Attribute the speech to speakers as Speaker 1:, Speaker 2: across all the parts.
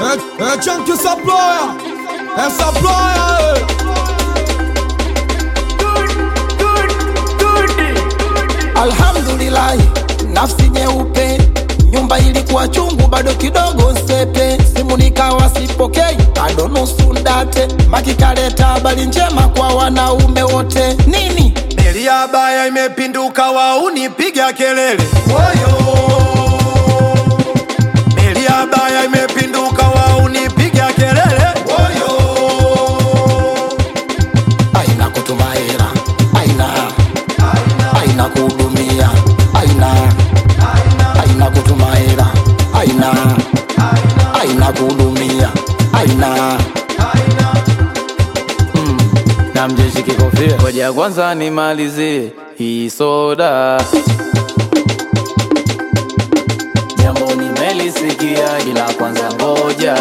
Speaker 1: É, é Tchan que saploia, essa ploia,
Speaker 2: Alhamdulillah, nafsi nyeupe, nyumba ilikuwa chungu, bado kidogo sepe, simu nikawa sipokei, bado nusu ndate, makikaleta habari njema kwa wanaume wote. Nini
Speaker 3: Meli ya baya imepinduka, wauni piga kelele woyo. Meli ya baya imepinduka, wauni piga kelele woyo.
Speaker 2: aina kutuma hela, aina aina kuhudumia, aina aina kutuma hela, aina aina kuhudumia, aina
Speaker 4: na mjeshi kikofia ngoja kwanza nimalizie hii soda jambo nimelisikia ila kwanza ngoja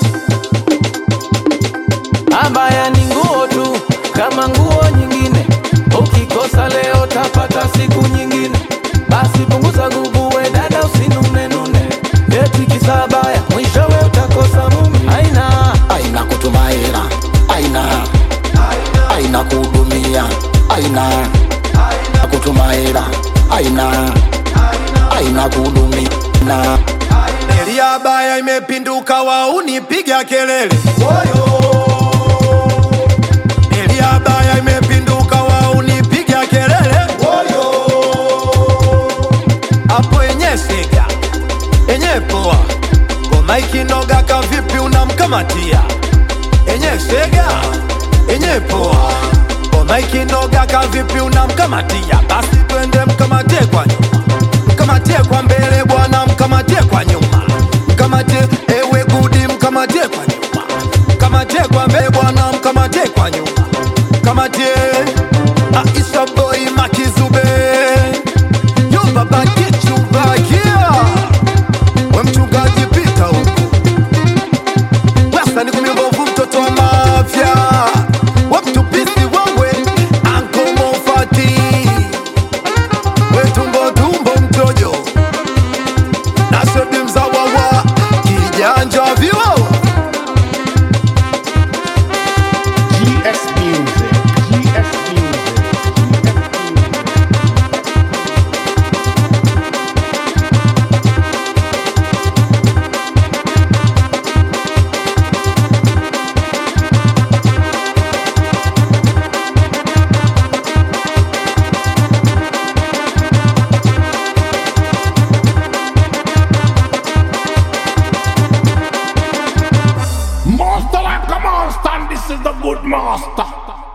Speaker 4: abaya ni nguo tu kama nguo nyingine ukikosa leo tapata siku nyingine basi punguza nguvu we dada usinunenune eti kisabaya mwishowe utakosa mume aina
Speaker 2: aina kutuma hela, aina aina kuhudumia, aina kutuma hela, aina aina kuhudumia na
Speaker 3: Meli ya baya imepinduka, wauni piga kelele woyo. Meli ya baya imepinduka, wauni piga kelele woyo. Hapo enye sega enye poa, ngoma ikinoga kavipi unamkamatia? Enye sega enye poa, ngoma ikinoga kavipi unamkamatia? Basi twende mkamatie kwa nyuma, mkamatie kwa mbele bwana, mkamatie kwa nyuma, mkamatie ewe gudi, mkamatie kwa nyuma, mkamatie kwa mbele bwana, mkamatie kwa nyuma, mkamatie Aisha boy Makizube, yo baba kichubakia, we mchungaji pita huko Wasa ni kumi mbovu mtoto wa mafya Wamtupisi wawe Anko Mofati We tumbo tumbo mtojo Na sebi mzawa wa Kijanja viwawa
Speaker 5: GS Music. GS Music. Master like a monster, and this is the good master.